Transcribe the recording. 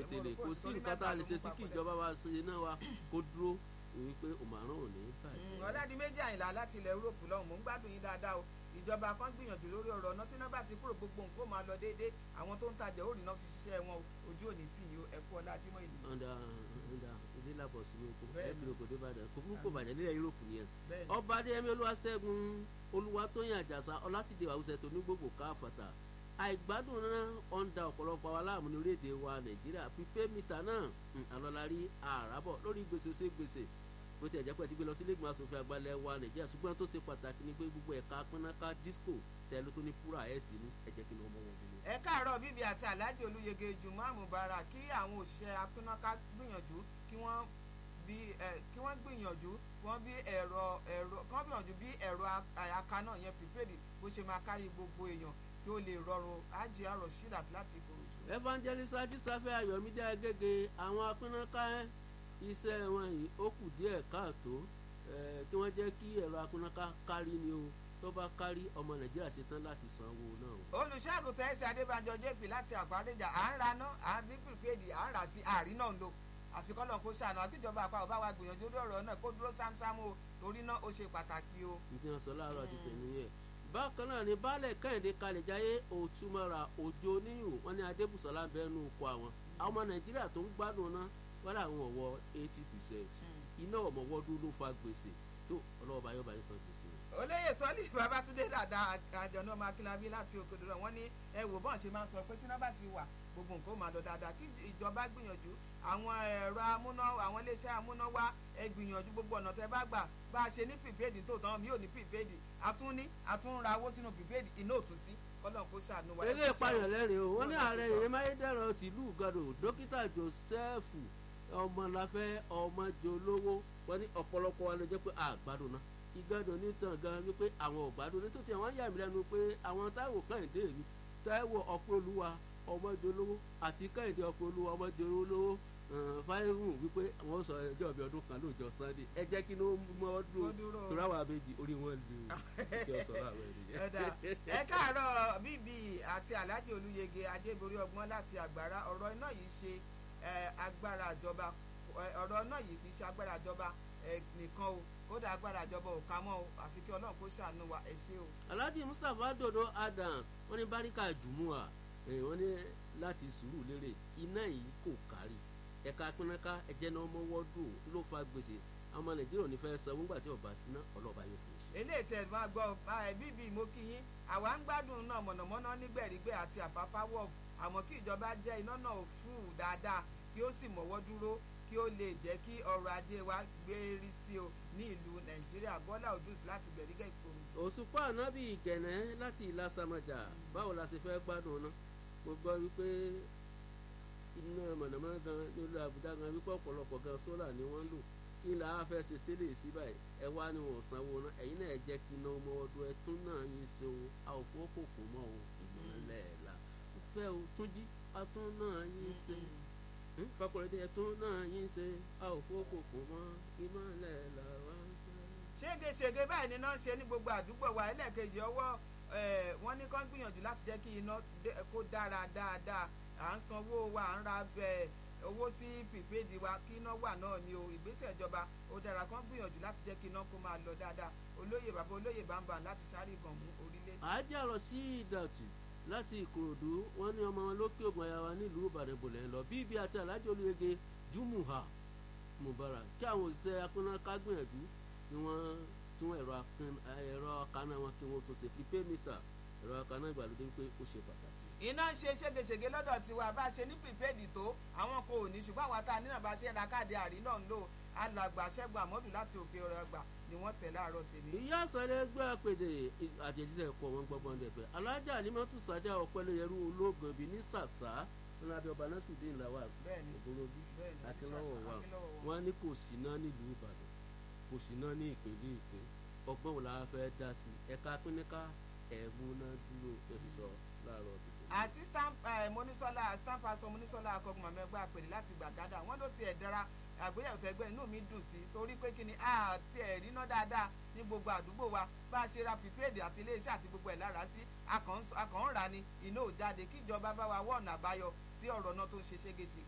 tèlè kò sí nǹkan tá a lè ṣe sí kí ìjọba wa ṣe iná wa kó dúró wípé òmàrán ò ní bàjẹ́. ọ̀làdì méjì àyìnlá láti ilẹ̀ Europe lọ́hùn mò ń gbádùn yín dáadáa o ìjọba kan gbìyànjú lórí ọ̀rọ̀ ọ̀nà tí náà bá ti kúrò gbogbo nǹkó máa lọ déédéé àwọn tó ń tajà ó rìnà fi ṣiṣẹ́ wọn ojú òní tì yín ẹ̀kú ọlá ajímọ̀ ìlú. ọ̀dà ọ̀dà ilé làbọ̀ sí oko Bẹ́ẹ̀ni. ẹ̀bí oko dé Ìbàdàn kò burú kò bàjẹ́ nílẹ̀ Europe nìyẹn. bẹ́ẹ̀ni ọba adéyẹmí olúwaṣẹ́gun olúwatóyìn àjàsà ọlásìdè àwùjọ tó ní gbogbo káfàtà àìgbádùn náà ó ń da ọ̀pọ̀lọpọ̀ wa láàmú ní orílẹ̀-èdè wa nàìjíríà pípé mítà náà ń alọ́lárí àràbọ̀ lórí gbèsè ṣe gbèsè bó ti ẹ̀jẹ̀ pé ti gbé lọ sí ilé ìgbìmọ̀ asòfin àgbàlẹ̀ wa nàìjíríà ṣùgbọ́n tó ṣe pàtàkì ni pé gbogbo ẹ̀ka pínáká disco tẹ́lú tó ní púrà ẹ̀ sí ní ẹ̀jẹ̀ kí ni wọ́n mọ̀ wọ́n dúró. ẹ káàárọ̀ bíbí àti alhaji olúyege jùmọ̀ mubarak kí àwọn òṣìṣẹ́ apínnáká gbìyànjú kí wọ́n bí ẹ kí wọ́n gbìyànjú kí wọ́n bí ẹ̀rọ ẹ̀rọ kí wọ́n gbìyànjú bí ẹ̀rọ àyàká náà yẹn prepaid bó ṣe máa kárí gbogbo èèyàn kí ó lè rọrùn ájì àrò sídàt láti ìkòròdú. evangelist ajísáfẹ́ ayọ̀mídé agége àwọn apínáká iṣẹ́ wọn yìí ó kù díẹ̀ káàtó eh, kí wọ́n jẹ́ kí ẹ̀rọ apínáká kárí ni o tó bá kárí ọmọ nàìjíríà ṣetán láti san owó náà o. olùṣègùtàn ẹsẹ adébánjọ jp láti àgbàdéjà à ń ra ná à ń bí prepaid à ń rà sí àárín náà ń lò àfikọ́lọ̀ kó ṣàánú àkíjọba àpapọ̀ bá wa gbìyànjú lórí ọ̀rọ̀ náà kó dúró sámsámú o torí náà ó ṣe pàtàkì o. ní tí wọ́n sọ láàárọ̀ àti tẹ̀lé yẹn. bákan náà ni baálẹ̀ kẹ́hìndé kalẹ̀jáyé òtúmọ̀ra òjò níyùn wọn ní adébùsọ̀lá ń bẹ́ẹ̀ nù kó àwọn. àwọn ọmọ nàìjíríà tó ń gbádùn náà wọ́n làwọn ọ̀wọ́ eighty percent iná ọ̀mọ̀wọ́dún ló fa gbèsè tó ọlọ́wọ́ bá yọ̀ bá yín san gbèsè. olóyè sọlí babatunde dàda àjọ̀nà ọmọ akínlábí láti òkèdèrè wọn ní ẹ wò bọ́n ṣe máa ń sọ pé tí náà bá sì wà gbogbo nǹkan ó máa lọ dáadáa kí ìjọba gbìyànjú àwọn ẹ̀rọ amúná àwọn iléeṣẹ́ amúnáwá ẹ gbìyànjú gbogbo ọ̀nà tẹ bá gbà bá a ṣe ní prepaid tó tán mi ò ní prepaid àtún ní àtún ra owó sínú prepaid iná ò tún sí kọ́lọ́n kó ṣàánú wa. eré ìpayàn lẹ́rìn o wọ́n ní ààrẹ ìyẹn máyédèrú tìlú gàdò dókítà joseph ọmọláfẹ́ ọmọjọlówó wọ́n ní ọ̀pọ̀lọpọ̀ wa ló jẹ́ pé àgbàdo náà ìgbàdo nítàn gan wípé àwọn ògbàdo nítòtí àwọn yà mí lẹ́nu pé àwọn táwọn kẹ́hìndé mi táwọn ọ̀pọ̀ olúwa ọmọjọlówó àti kẹ́hìndé ọ̀pọ̀ olúwa ọmọjọlówó fáírùn wípé àwọn sọ ẹjọ́ ìbí ọdún kan lóòjọ́ sunday ẹ jẹ́ kí ló mọ́ ọdún torí àwọn àbẹ́jì orí wọn lè tí ó sọ̀rọ̀ àwọn ènìyàn. ẹ káàárọ̀ bíbí àti alhaji olúyege ajéborí ọgbọ́n láti àgbàrá ọ̀rọ̀ iná yìí ṣe agbára ìjọba ọ̀rọ̀ iná yìí kì í ṣe agbára ìjọba nìkan o kódà agbára ìjọba ò ká mọ́ o àfi kí ọlọ́run kó ṣàánú wa ẹ ṣé o. alhaji mustapha dodo adams wọ́n ní baríkà jùmùà wọ́n ní láti sùúrù lérè iná yìí kò kárí ẹ̀ka pínáká ẹ̀jẹ̀ náà mọ́wọ́ dùn ló fa gbèsè ọmọ nàìjíríà ò ní fẹ́ sanwó nígbà tí ọba síná ọlọ́ba yóò fún un ṣe. eléyìí tẹ máa gbọ́ bíbí mo kí yín àwa ń gbádùn náà mọ̀nàmọ́ná nígbẹ̀rígbẹ̀ àti àpápá wọ̀ àmọ́ kí ìjọba jẹ́ iná náà fún dáadáa kí ó sì mọ̀wọ́ dúró kí ó lè jẹ́ kí ọrọ̀ ajé wa gbérí sí o ní ìlú nàìjíríà bọ́lá òdùsí láti gbẹ̀rígẹ̀ ìkòrò. òṣùpá ànábì ìgẹ̀nẹ́ láti ìlà sàmàjà báwo la ṣe fẹ́ gbádùn náà mo gbọ́ wípé iná mọ̀nàmọ́ná gan nílùú àbújá gan wípé ọ̀pọ̀lọpọ̀ gan sólà ni wọ́n ń lò kí là á fẹ́ ṣe sílẹ̀ sí báyìí ẹ wá ní wọn sanwó náà ẹ̀yin náà jẹ́ kí iná ọmọ ọdún ẹ tún náà yín ṣe o a ò fọ́ kòkó mọ́ o ìmọ̀lẹ́ la fẹ́ o tún jí a tún náà yín ṣe fakọrẹdẹ ẹ tún náà yín ṣe a ò fọ́ kòkó mọ́ ìmọ̀lẹ́ la wá fẹ́. ṣégeṣége báyìí ni iná ń ṣe ní gbogbo àdúgbò wa ẹlẹ́ẹ̀kejì ọwọ́ wọ́n ní kán gbìyànjú láti jẹ́ kí iná kó dára dáadáa à ń sanwó wa à ń ra owó sí prepaid wa kí iná wà náà ni o ìgbésẹ̀ ìjọba ó dára kán gbìyànjú láti jẹ́ kí iná kó máa lọ dáadáa olóyè bàbá olóyè bàbá láti sáré ìgànmú orílẹ̀. àájà lọ sí ìdàtú láti ìkòròdú wọn ní ọmọ wọn lókè ògùn ayáwa nílùú ìbàdàn bòlẹ̀ ń lọ bíbí àti alájọ olóyege jumuha mubarak kí àwọn òṣìṣẹ́ akúnnáká gbìyànjú ni wọ́n tún ẹ̀rọ akaná wọn kí wọ́n tó ṣe prepaid meter ẹ̀rọ akaná ìgbàlódé pé ó ṣe pàtàkì iná ń ṣe ségesège lọ́dọ̀ tiwa bá a ṣe ní prepaid tó àwọn kò ní ṣùgbọ́n àwọn tá a nínà bá ṣe ń ra káàdì àrí náà ń lò alàgbà ṣẹ́gun àmọ́dù láti òkè ọ̀rọ̀ ẹgbà ni wọ́n tẹ̀ láàárọ̀ tèmi. ìyá àṣàlẹ̀ gbé àpèdè àtẹ̀jíṣẹ́ ẹ̀kọ́ wọn gbọ́gbọ́n dẹ̀fẹ̀ alájà alimọ́tò sàdá ọ̀pẹ́lẹ́yẹrú ológun bíi ní sàṣà wọn lábẹ́ ọba násùdín làwà ògbólóbí akínlọ́wọ̀ wà wọn ní kò sí náà nílùú ìbàdàn kò sí náà ní ìpínlẹ̀ èkó ọgbọ́n wo la fẹ́ dá sí ẹ̀ka pínníká ẹ̀múná dúró ẹ̀sìn sọ láàárọ̀ tètè assistant monisola assistant pastor monisola akọgun mọ̀mẹ́gbà pèlè láti gbàgádà wọ́n ló tiẹ̀ dára àgbéyàwó tẹgbẹ́ inú mi dùn sí torí pé kí ni àti ẹ̀rí ná dáadáa ní gbogbo àdúgbò wa bá a ṣe ra prepaid àti iléeṣẹ́ àti gbogbo ẹ̀ lára sí akàn ń rà ní iná ò jáde kíjọba bá wa wọ́ ọ̀nà àbáyọ sí ọ̀rọ̀ náà tó ń ṣe ṣégeṣe